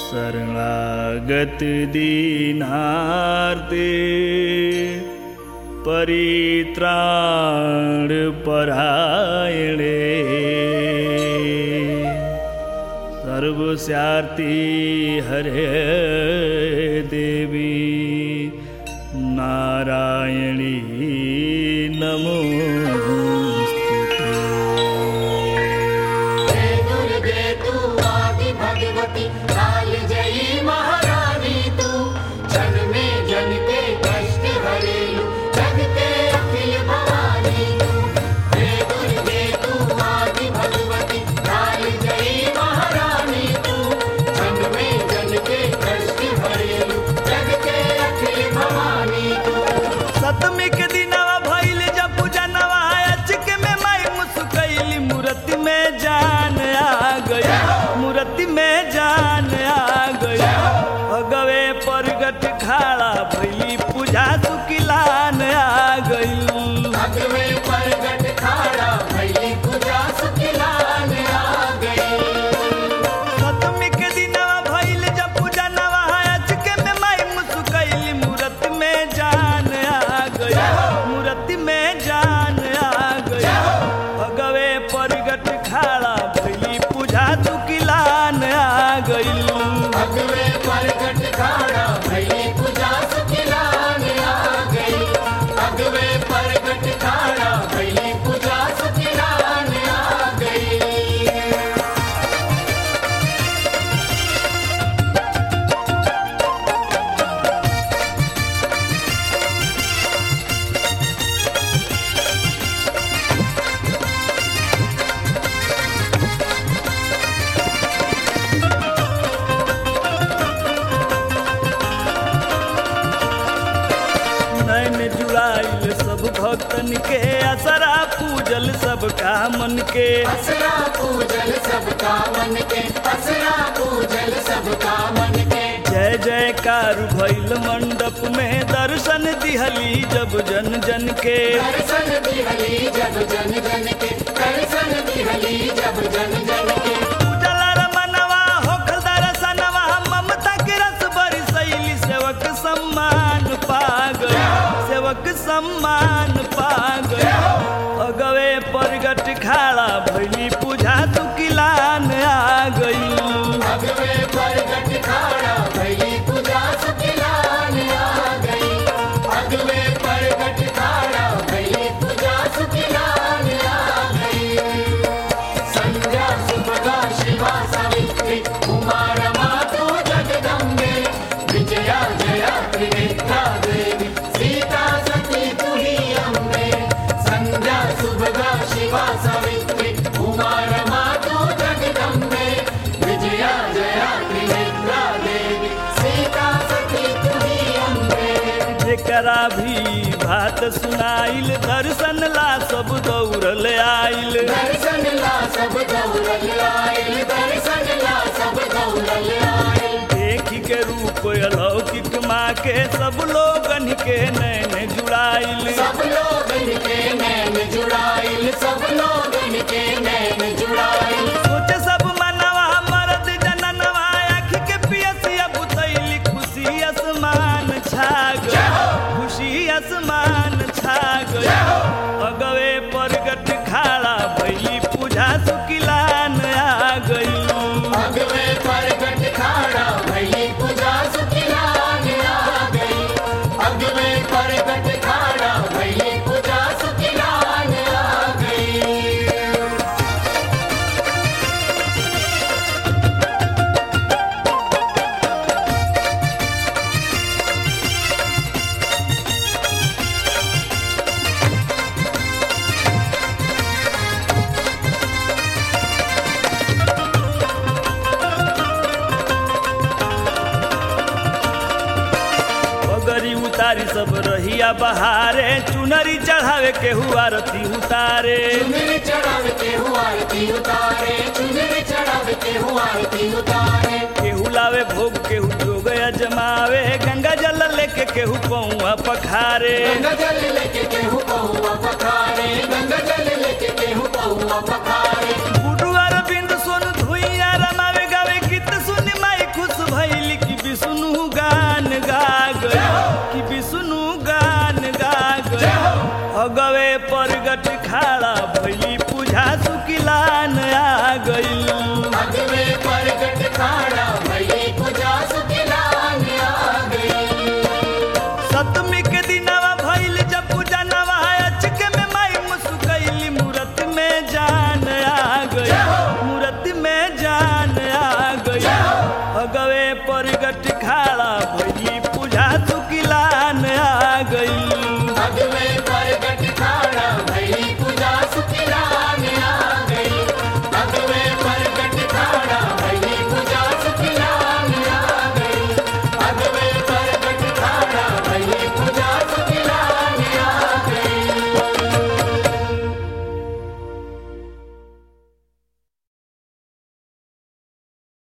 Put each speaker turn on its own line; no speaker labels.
शरणागत दीनार्ते परित्राण परायणे सर्वस्यार्ति हरे देवी नारायणी नमोस्तुते
जय दुर्गे तू आदि भगवती काल जयी महारानी तू जन में जन के कष्ट हरेलु जग के अखिल भवानी तू जय दुर्गे तू आदि भगवती काल जयी महारानी तू जन में जन के कष्ट हरेलु जग के अखिल भवानी तू
सतमी के दिनवा भइल जब पूजनवा अचक में माई मुस्कैली मूर्ति में जान आ गई मूर्ति में जान आ गई अगवे परगट खाड़ा भइली पूजा सुकिलान आ गई
अगवे परगट खाड़ा भई पूजा सुखिलान आ गई
सतमी के दिनवा भइल जब पूजनवा अचक में माई मुस्कैली मूर्ति में जान आ गई मूर्ति में जान आ गई अगवे परगट खाड़ा भइली पूजा सुकिलान आ गई
अगवे परगट खाड़ा भई पूजा सुखिलान आ गई अगवे परगट खाड़ा भई पूजा सुखिलान आ गई
नैन जुड़ाइल सब भक्तन के असरा पूजल सबका मन के
असरा पूजल सबका मन के असरा पूजल सबका मन के
जय जयकार भइल मंडप में दर्शन दिहली जब जन जन के
दर्शन दिहली जब जन जन के दर्शन दिहली जब जन जन के
पूजल रमनवा होखल दर्शनवा ममता के रस बरसैली सेवक सम्मान पा गई सेवक सम्मान पा गई अगवे परगट खाड़ा भइली पूजा तुकिलान आ गई
अगवे परगट खाड़ा भई पूजा सुखिलान आ गई अगवे परगट खाड़ा भई पूजा सुखिलान आ गई संध्या सुभगा शिवा सावित्री उमा रमा तू जगदम्बे विजया जया त्रिनेत्रा देवी सीता सती तू ही अम्बे संध्या सुभगा शिवा सावित्री उमा रमा तू जगदम्बे विजया जया त्रिनेत्रा देवी सीता सती तू ही अम्बे
जेकरा भी बात सुनाइल दर्शन ला सब दौड़ल आइल
दर्शन ला सब दौड़ल आयल दर्शन ला सब दौड़ल आयल
देखी के रूप अलौकिक माँ के सब लोगन के नैन जुड़ाइल
सब लोग के नैन जुड़ाइल सब लोग के नैन जुड़ाइल
सोचे सब मनवा मरद जननवा आँख के पियसिया बुतैली खुशी आसमान छा गई खुशी आसमान छा गई अगवे परगट खाड़ा भैली पूजा सुकिलान आ गई
अगवे परगट खाड़ा भई पूजा सुखिलान आ गई अगवे परगट खाड़ा भई पूजा सुखिलान आ गई
पगड़ी उतारी सब रहिया बहारे चुनरी चढ़ावे के हुआ रती उतारे
चुनरी चढ़ाव के हुआ आरती उतारे चुनरी चढ़ाव के हुआ आरती उतारे
केहू लावे भोग केहू जोग अजमावे गंगा जल लेके केहू पौआ पखारे
गंगा जल लेके केहू पहुआ पखारे गंगा जल लेके केहू पहुआ पखारे
गुडू अरविंद सोनू धुइया रमावे गावे गीत सुन माई खुश भई
काल